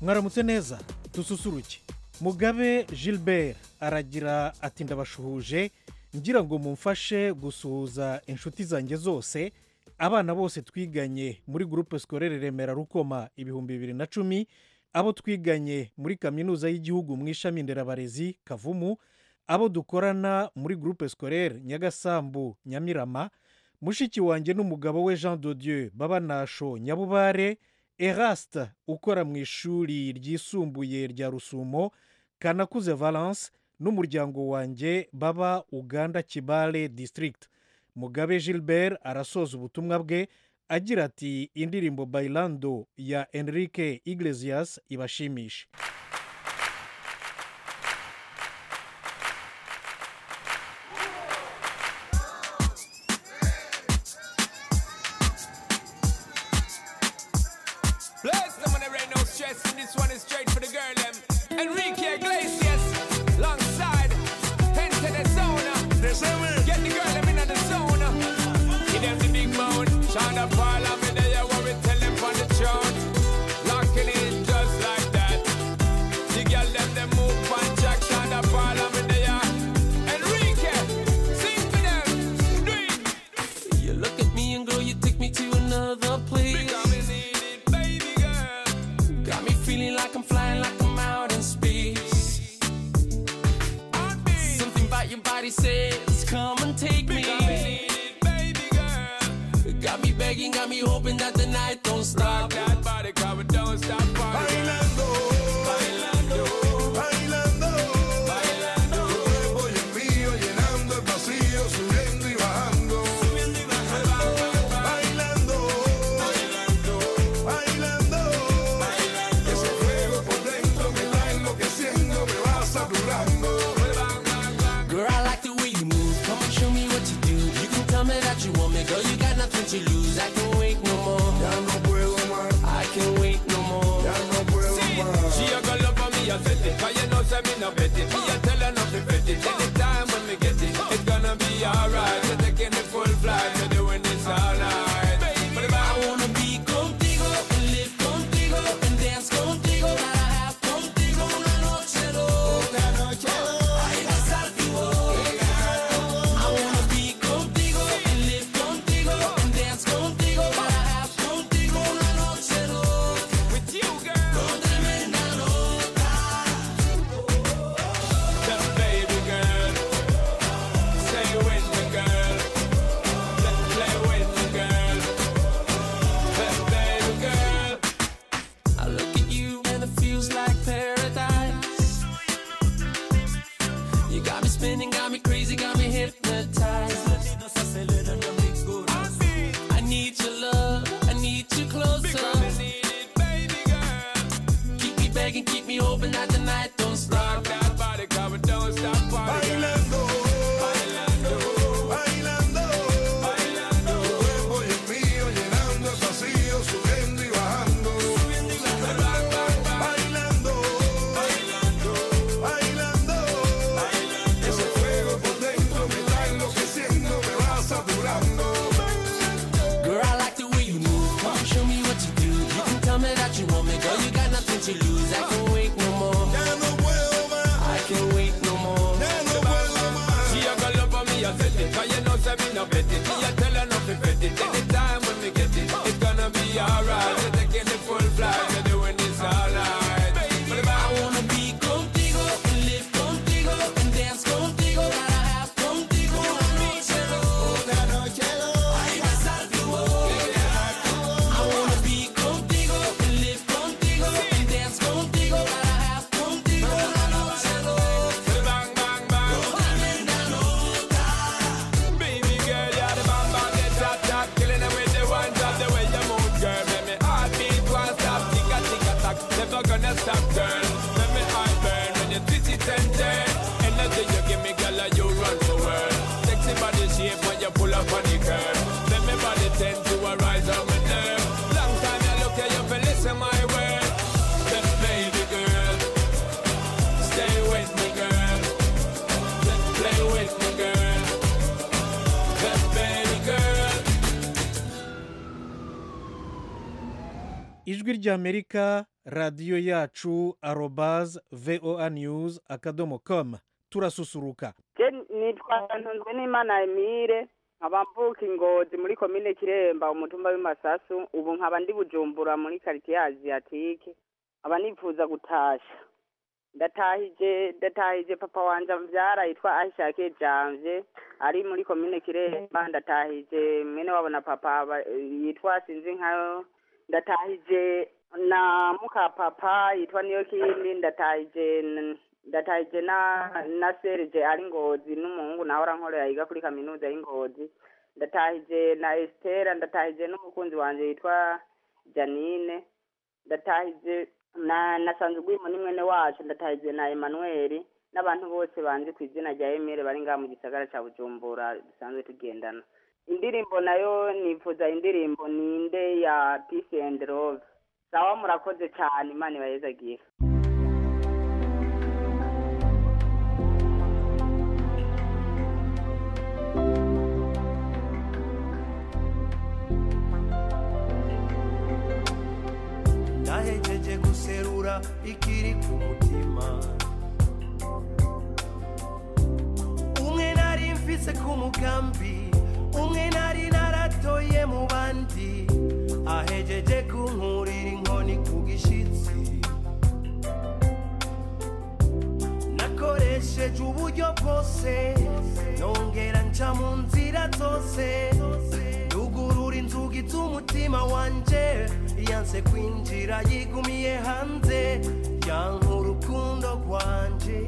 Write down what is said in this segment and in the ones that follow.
mwaramutse neza dususuruke mugabe gilbert aragira ati ndabashuhuje ngira ngo mumfashe gusuhuza inshuti zanjye zose abana bose twiganye muri gurupe sikorere remera rukoma ibihumbi bibiri na cumi abo twiganye muri kaminuza y'igihugu mu ishami nderabarezi kavumu abo dukorana muri gurupe sikorere nyagasambu nyamirama mushiki wanjye n'umugabo we jean Dieu babanasho nyabubare erasite ukora mu ishuri ryisumbuye rya rusumo kanakuze valence n'umuryango wanjye baba uganda kibale disitirigiti mugabe gilbert arasoza ubutumwa bwe agira ati indirimbo bayirando ya enrique iglesias ibashimishe Bless the money right now, stress, and this one is straight for the girl, them. Enrique Iglesias, alongside, enter the zone. They say we get the girl, them in the zone. Give them the big mouth, shine up all of it, they are what we tell them on the throne. Locking it just like that. The girl, them, they move on track, shine up all of it, they are. Enrique, sing to them, do it. You look at me and girl, you take me to another place. Because we need it, baby girl. Got me feeling like I'm flying, like I'm out in space. On me. Something about your body says, come and take me. Because we need it, baby girl. Got me begging, got me hoping that the night don't Rock stop. that body, cause we don't stop partying. Bailando, Bailando, bailando, bailando, tu cuerpo y el mío llenando el vacío, subiendo y bajando. Bailando, bailando, bailando, ese fuego por dentro me va enloqueciendo, me va saturando. Girl, I like the way you move. Come and show me what you do. You can tell me that you want me, girl. You got nothing to lose. I can wait no more. Ya no puedo más, I can wait no more. ya no puedo más. She a go love for me, I set it. Cause you know, say me no bet it. Me a tell her not to bet it. Anytime when me get it, it's gonna be alright. We're taking the full flight, we're doing this all night. But if I I wanna be contigo and live contigo and dance contigo para have contigo una noche loca. Ay, pasar tu boca. I wanna be contigo and live contigo and dance contigo para have contigo una noche loca. with you, girl. Con tremenda loca. The baby girl. Stay with me, girl. Let's play with me, girl. The baby girl. I look at you and it feels like paradise. You got me spinning, got me crazy, got me hypnotized. I mean, I need your love, I need you because we closer. need it, baby girl. Keep me begging, keep me hoping that the night don't Rock stop. that body, cause we don't stop partying. Bailando, Bailando, bailando, bailando, tu cuerpo y el mío llenando el vacío, subiendo y bajando. rock, rock, rock. Bailando. Bailando, bailando, ese fuego por dentro me va enloqueciendo, me va saturando. Girl, I like the way you move. Come on, show me what you do. You can tell me that you want me, girl. You got nothing to lose. I can wait no more. Ya no puedo más, I can wait no more. ya no puedo más. she a go love for me, I said it. Cause you know, say me no bet it. Me a tell her not to bet it. Anytime when we get it, it's gonna be alright. We're taking the full flight, we're doing this all night. But if I I wanna be contigo and live contigo and dance contigo. Gotta have contigo una noche loca. Ay, besar tu boca. I wanna be contigo and live contigo and dance contigo. Gotta have contigo una noche loca. want the bang, bang, bang. Tremenda loca. Baby girl, you're the bomb on the top, top Killing them with the one job, the way you move, girl Make me heartbeat won't stop, tick a tick a tack Never gonna stop, girl Make me heart burn when you twist it and turn Energy you give me, girl, you run the world Sexy body shape when you pull up on the curb Make me body tend to arise on my nerve Long time you look at you, feel listen my word But baby girl Stay with me, girl Let's play with me, girl the baby girl. ijwi ry'amerika radiyo yacu arobaze voa news akadomo komu turasusuruka je nitwa ntunzwe n'imana emile nkaba mvuka ingozi muri komine kiremba umutumba w'imasasu ubu nkaba ndi bujumbura muri karitiye aziyatike nkaba nifuza gutasha ndatahije ndatahije papa wanje mvyara yitwa ayishake janvye ari muri komine kiremba ndatahije mwene wabo na papa ba- yitwa sinzi nkayo ndatahije na muka papa yitwa niyo kindi ndatahije n- ndatahije na na serge ari ngozi n'umuhungu nawe arankorera yiga kuri kaminuza y'ingozi ndatahije na estera ndatahije n'umukunzi wanje yitwa janine ndatahije na nasanze ugwimo ni mwene wacu ndatahije na emmanuel n'abantu bose banzi ku izina rya emile bari ngaha mu gisagara ca bujumbura dusanzwe tugendana indirimbo nayo nifuza indirimbo ninde ya peace and love sawa murakoze cyane imana ibayezagira nahejeje guserura ikiri ku mutima umwe nari mfise ku mugambi umwe nari naratoye mu bandi ahejeje kunkurira inkoni ku gishitsi nakoresheje uburyo bwose nongera nca mu nzira zose yugurura inzugi z'umutima wanje yanse kwinjira yigumiye hanze yanka urukundo rwanje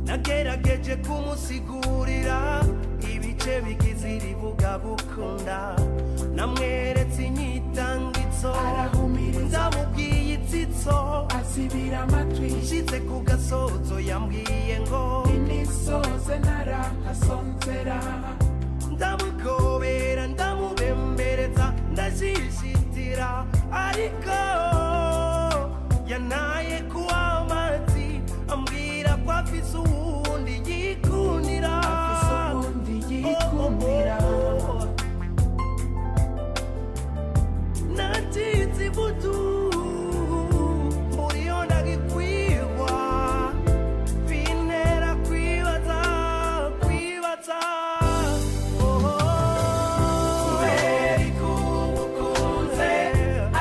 nagerageje kumusigurira ibice bigize iri bugabukunda namweretse inyitangitso ndamubwiye itsitso asibira amatwi nshitse ku gasozo yambwiye ngo imisoze ntarahasonzera ndamugobera ndamubembereza ndashishitira ariko yanaye kuwa amazi ambwira ko afise uwundi yikundira afise ubundi yikundira nacize ibutu muriyo ndagikwirwa bintera kwibaza kwibaza kubera ikugukunze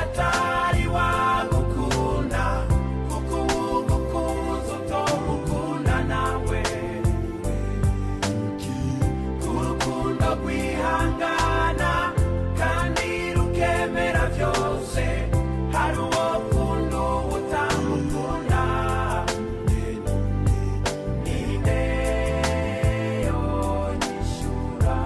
atari wagukunda kuko ugukunze utomukunda nawe urukundo rwihangana kandi rukemera byose hari uwo kunda uwo utamukunda ni yo yishyura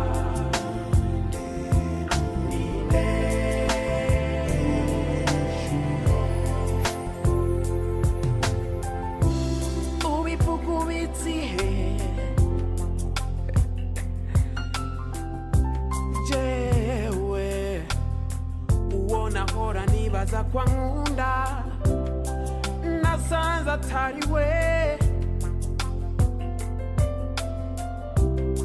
ubivuga ubitse ihe jewe uwo nahora nibaza kwa nkunda nasanze atari we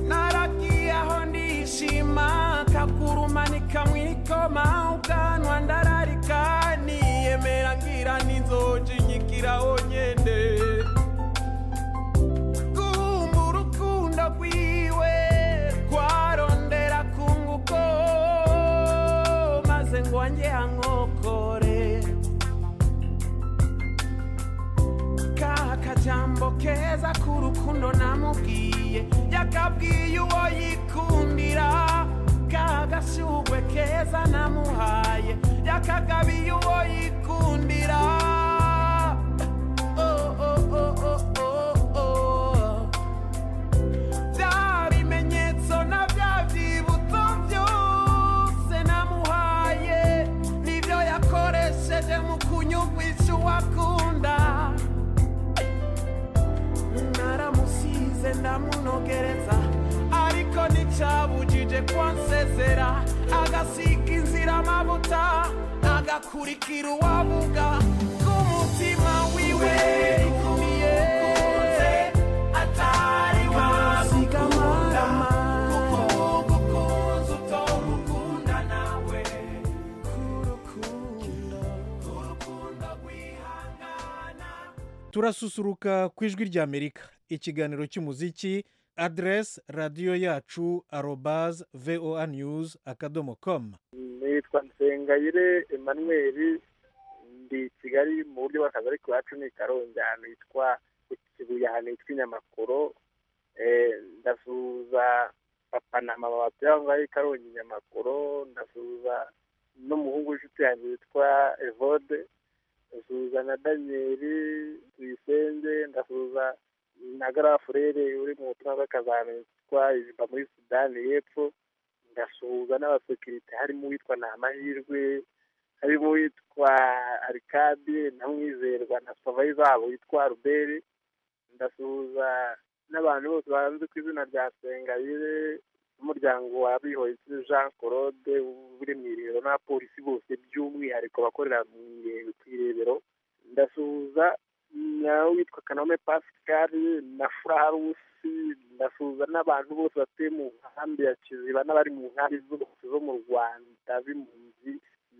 naragiye aho ndishima kaguruma nikamwikoma ubwanwa ndararika niyemera ngira ninzoje nyigiraho nyene kumva urukundo rwiwe rwarondera ku nguko maze ngo wanjye ankokore ka kajambo keza k'urukundo namubwiye yakabwiye uwo yikundira ka gashugwe keza namuhaye yakagabiye uwo yikundira Oh, oh, oh, oh, oh, oh. Bya bimenyetso na bya byibutso byose namuhaye nibyo yakoresheje mu kunyumvisha uwakunda naramusize ndamunogereza ariko nticabujije kwansezera agasiga inzira amavuta agakurikira uwavuga k'umutima wiwe rikumiye atari wasiga amaramu turasusuruka ku ijwi rya amerika ikiganiro cy'umuziki aderesi radiyo yacu arobazi voa news akadomo komu nitwa nsengayire emmanuel ndi i kigali mu buryo bw'akazi ariko iwacu ni i karongi ahantu hitwa ikibuye ahantu hitwa inyamakoro Eh, ndasuhuza papanama babatu yava i karongi inyamakoro ndasuhuza n'umuhungu w'inshuti yanjye witwa evode ndasuhuza na daniyeli tuyisenge ndasuhuza na garafurere uri mu butumwa bw'akazi ahantu hitwa ijiba muri sudani y'epfo ngasuhuza n'abasekirite harimo uwitwa ni amahirwe harimo uwitwa arikadi na mwizerwa na supavayiza wabo witwa ruberi ndasuhuza n'abantu bose bahanze ku izina rya sengayire n'umuryango wa bihoyitse jean claude uri mu irebero n'abapolisi bose by'umwihariko bakorera mu ire- ku irebero ndasuhuza nawe witwa kanome pascal na furarusi ndasuhuza n'abantu bose batuye mu nkambi ya kiziba n'abari mu nkambi zose zo mu rwanda b'impunzi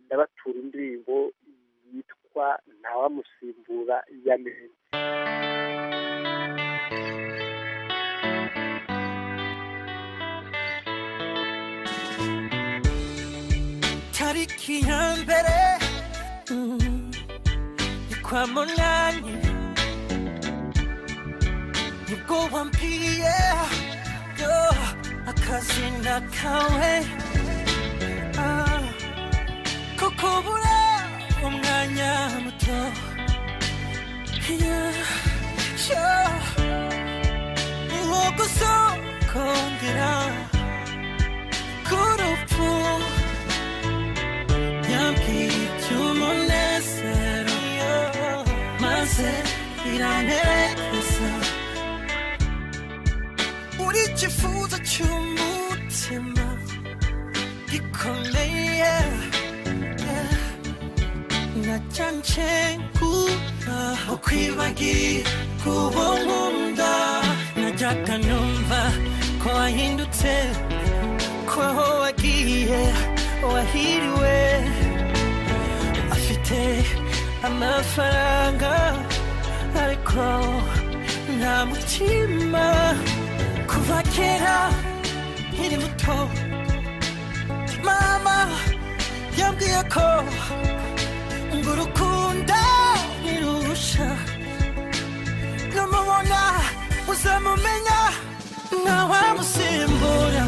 ndabatura indirimbo yitwa ntawamusimbura ya meza tariki ya mbere mm, ni kwa munani nibwo wambwiye yo akazina kawe ah, ko kubura umwanya muto Yeah, sure. ni nko gusokongera k'urupfu yambwiye iby'umunezero maze iranerekeza uri ikifuzo cy'umutima gikomeye yeah. najya nshengura ukwibagiye kuba nkunda najyaga numva ko wahindutse ko aho wagiye wahiriwe afite amafaranga ariko nta mutima kuva kera nkiri muto mama yambwiye ko ngo urukundo nirusha numubona uzamumenya ntawamusimbura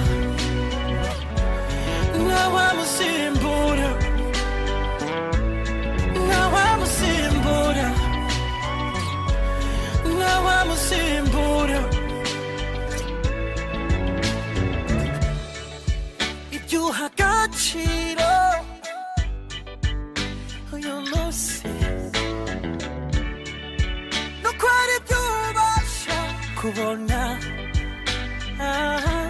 ntawamusimbura ntawamusimbura ntawamusimbura ibyo uha agaciro uyu munsi nuko hari ibyo ubasha kubona ah.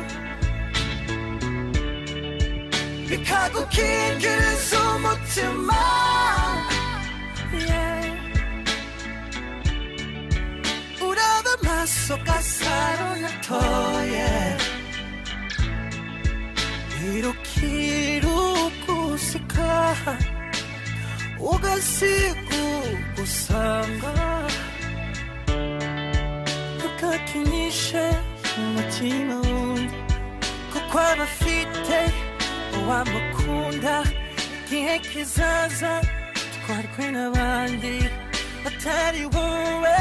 bikagukingiriza umutima Yeah. uraba amaso gasaro natoye irukirugusika ugasigugusanga ukakinishe umutima wundi kuko abafite uwamukunda igihe kizaza twarwe n'abandi batari wowe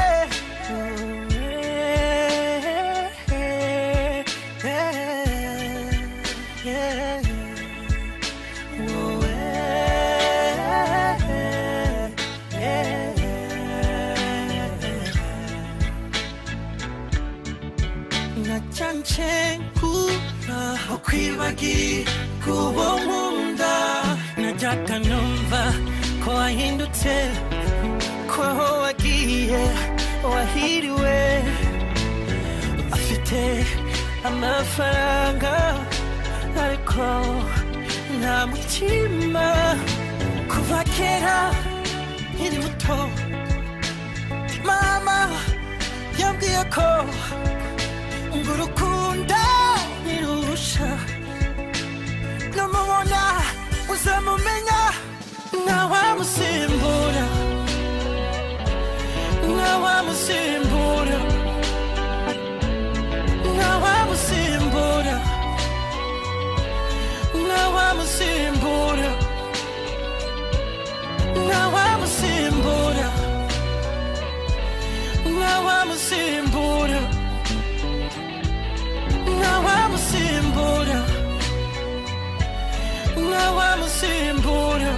nacancengura ukwibagiye kuba nkunda najyaga numva ko wahindutse ko aho wagiye wahiriwe afite amafaranga ariko nta mutima kuva kera nkiri muto mama yambwiye ko ngo urukundo nirusha numubona uzamumenya ntawamusimbura ntawamusimbura ntawamusimbura ntawamusimbura ntawamusimbura ntawamusimbura ntawamusimbura ntawamusimbura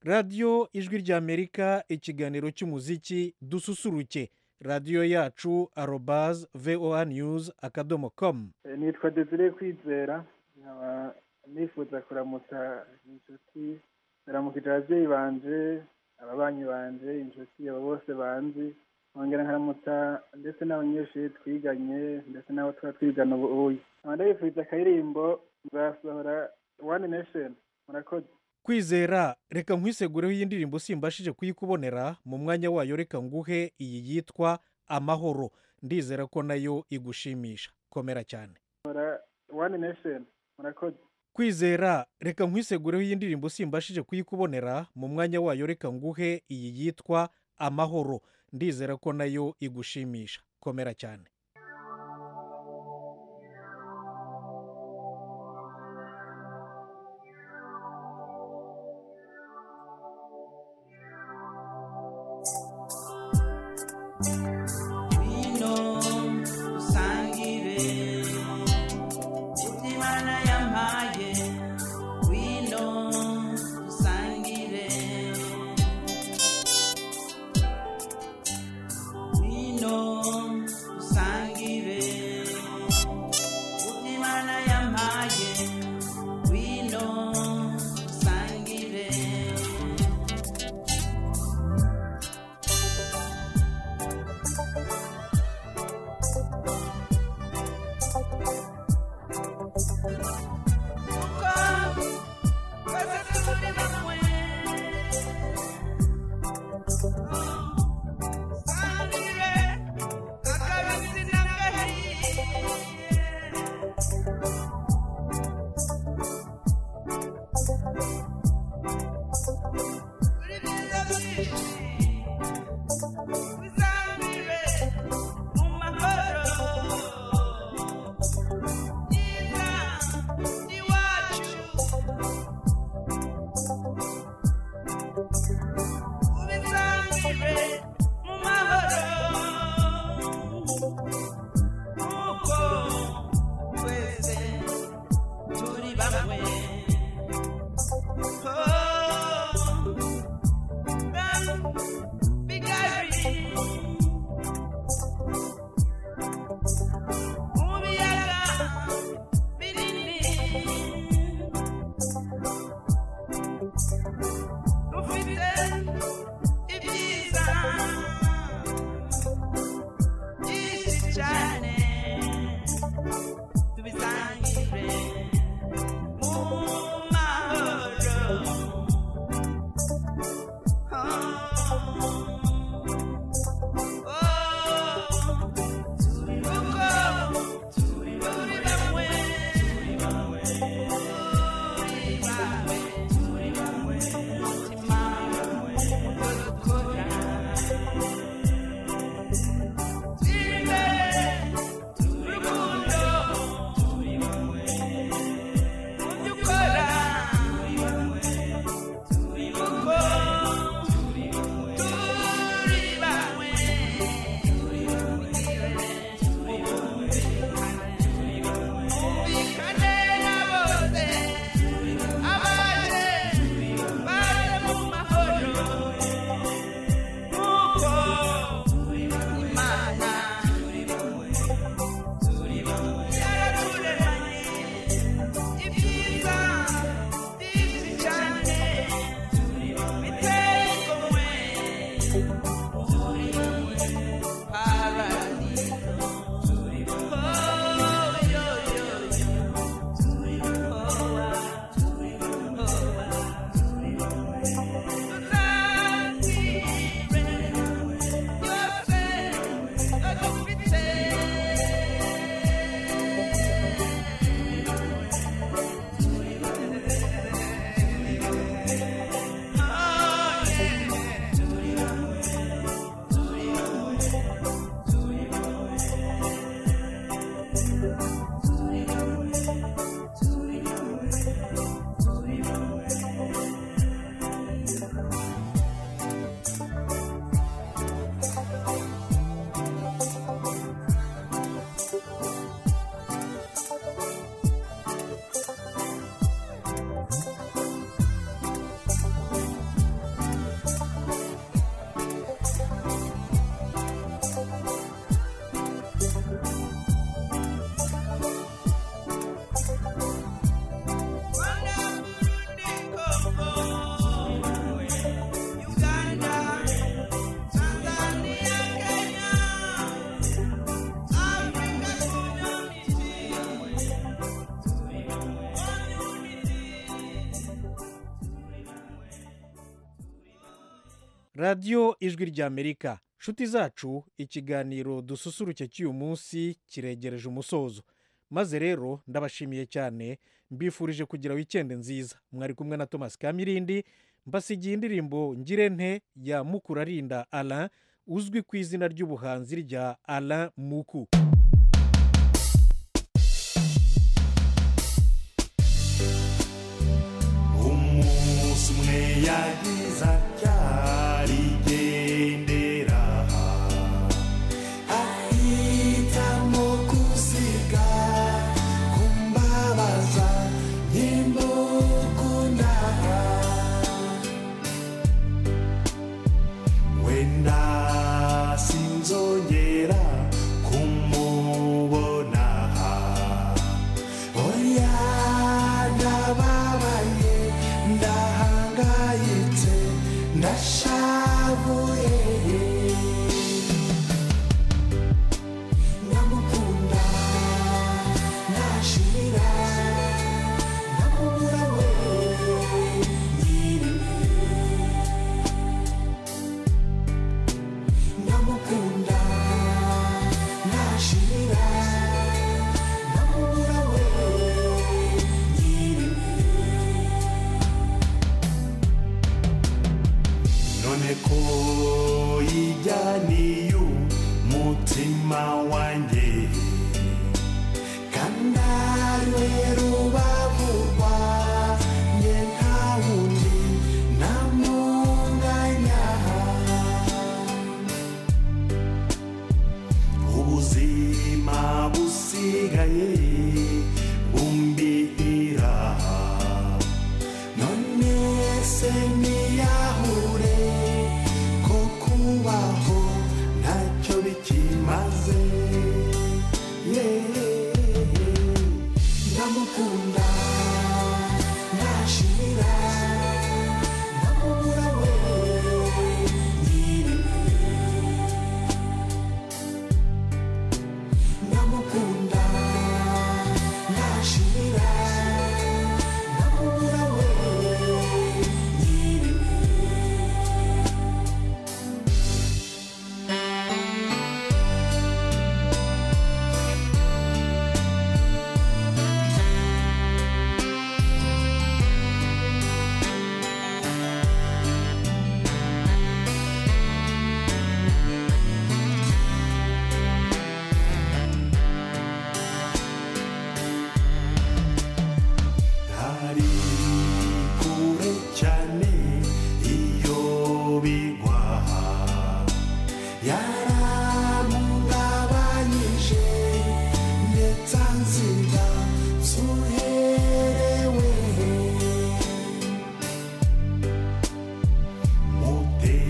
radiyo ijwi ry'amerika ikiganiro cy'umuziki dususuruke radiyo yacu arobazi voa niyuzi akadomo komu Eh, nitwa desire kwizera nkaba nifuza kuramutsa inshuti ndaramukije ababyeyi banje ababanyi banje inshuti abo bose banzi nkongera nkaramutsa ndetse n'abanyeshuri twiganye ndetse n'abo tuba twigana ubu uyu nkaba ndabifuriza akaririmbo nzasohora wani nesheni murakoze kwizera reka nkwisegureho iyi ndirimbo simbashije kuyikubonera mu mwanya wayo reka nguhe iyi yitwa amahoro ndizera ko nayo igushimisha komera cyane sohora wani nesheni murakoze kwizera reka nkwisegureho iyi ndirimbo simbashije kuyikubonera mu mwanya wayo reka nguhe iyi yitwa amahoro ndizera ko nayo igushimisha komera cyane vino usangire utimana yampaye vino usangire vino usangire utimana yampaye vino usangire radiyo ijwi ry'amerika nshuti zacu ikiganiro dususuruke cy'uyu munsi kiregereje umusozo maze rero ndabashimiye cyane mbifurije kugira wikende nziza mwari kumwe na thomas kamirindi mbasigiye indirimbo ngirente ya mukurarinda alain uzwi ku izina ry'ubuhanzi rya alain muku umunsi umwe yagize abyarigendera ahitamo gusiga kumbabaza nyimukunda wenda sinzongera kumubona oya ndababaye ndahangayitse ndashavuye ndamukunda ndashira ndamubura we nyirime ndamukunda nashira ndamubura we nyirime none ko yijyaniye umutima wanjye kandariwe rubavu rwanjye nta wundi namunganya ubuzima busigaye bumbihira none se niyahure ko kubaho ntacyo bikimaze yeee ndamukunda ntashira ndamubura we nyirime ndamukunda nashira ndamubura we ntari kure cyane iyo bigwa yaramugabanyije ndetse anzira zuherewe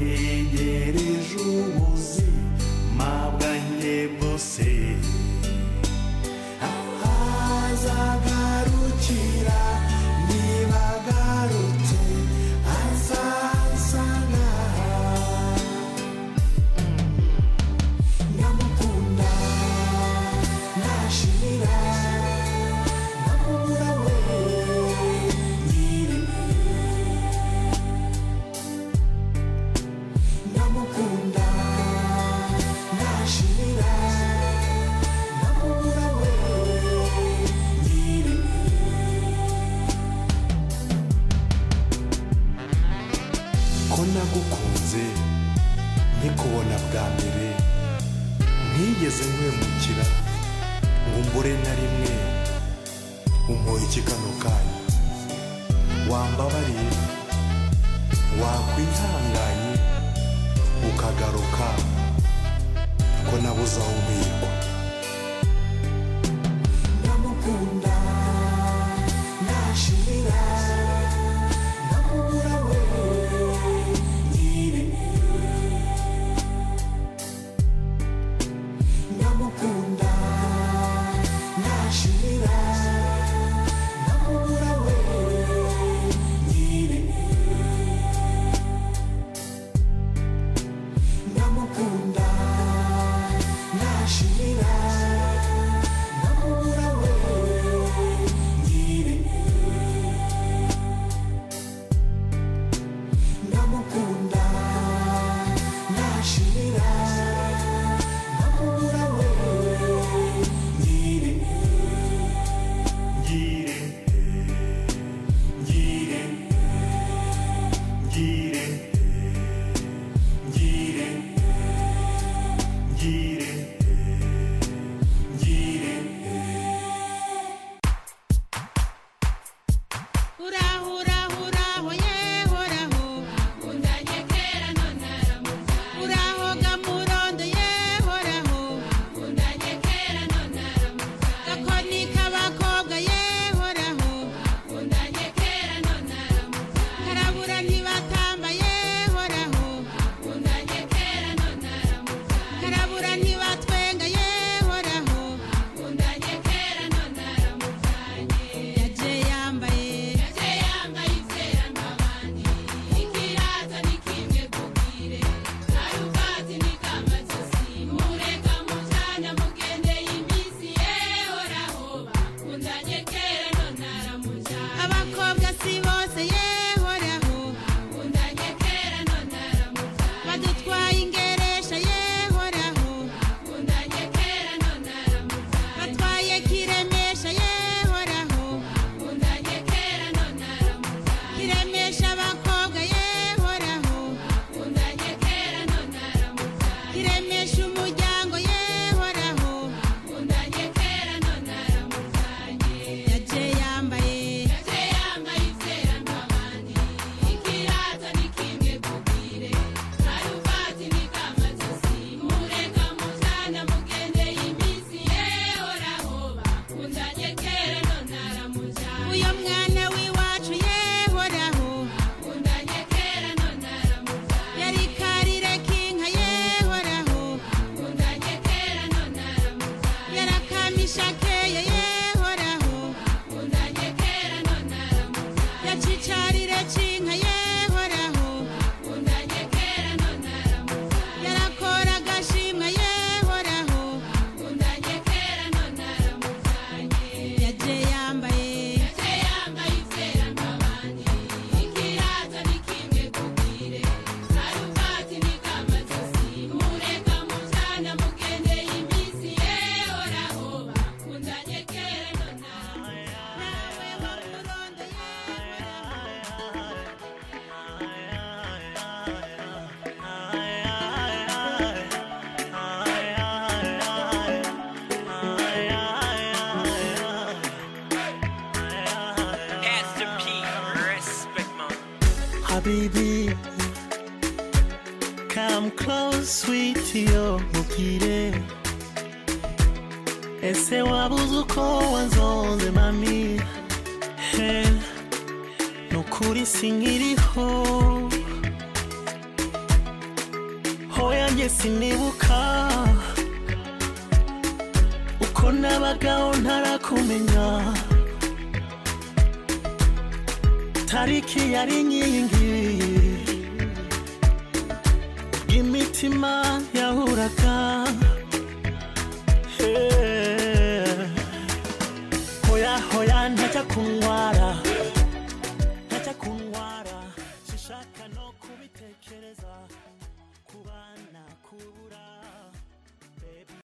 mutegereje ubuzima bwanjye bwose azagarukira niba agarutse azazana ndamukunda ntashira ndamubura we nyirime ndamukunda ntashira ko nagukunze nkikubona bwa mbere ntigeze nkwemukira ngo mbure na rimwe umuhe ikigano kanyu wambabariye wakwihanganye ukagaruka ko nabuze aho mbikwa ndamukunda nashira ndamubura we nyirime ndamukunda nashira ndamubura we nyirime ndamukunda nashira ngire ngire Huraho, huraho, huraho, ye, huraho. Bakundanye kera none aramuzanye. Huraho ga murondo, ye, huraho. Bakundanye kera none aramuzanye. Gakoni k'abakobwa, ye, huraho. Bakundanye kera none aramuzanye. Karabura ntibatamba, ye, huraho. Bakundanye kera none aramuzanye. Karabura ntibatwenga, ye, huraho. Bakundanye kera none aramuzanye. Yaje yambaye. Yaje yambaye iterambabandi. Ikirata ni kimwe kukire. Karuvati ni kamatasi. Mureka mucana mugende iminsi ye horaho. Bakundanye kera none aramujyana. Abakobwa si bose ye horaho. Bakundanye kera none aramujyana. Badutwaye ingeresha ye horaho. Bakundanye kera none aramujyana. Batwaye kiremesha ye horaho. Bakundanye kera none aramujyana. Kiremesha abakobwa ye horaho. Bakundanye kera none aramujyana. Kiremesha umuryango ye horaho. Bakundanye kera none aramujyanye. Yaje yambaye. Yaje yambaye iterambabandi. Ikirata ni kimwe kugire. Karuvati ni kamatasi. Mureka mujyana mugende iminsi ye horaho. Bakundanye kera none aramujyana. Uyo mwana w'iwacu ye horaho. Bakundanye kera none aramujyana. Yari karire kinka ye horaho. Bakundanye kera none aramujyana. Yari akamisha keya ye horaho. Bakundanye kera none aramujyana. Yacicarire cinka ye horaho. Bakundanye kera none aramujyana. Yari akora agashimwa ye horaho. Bakundanye kera none aramujyana. Yaje yambaye Yaje yambaye iterambabandi Ikirata ni kimwe kugire Karuvati ni kamatasi Mureka mujana mugende iminsi ye horaho Bakundanye kera none Nawe wo murondo ye Esther P. Respect, man. Habibi, come close, sweetie, yo, mukire. Ese wabuze uko wanzonze mami He, nukuri sinkiriho hoya njye sinibuka uko nabagaho ntarakumenya tariki yari inkingi y'imitima yahuraga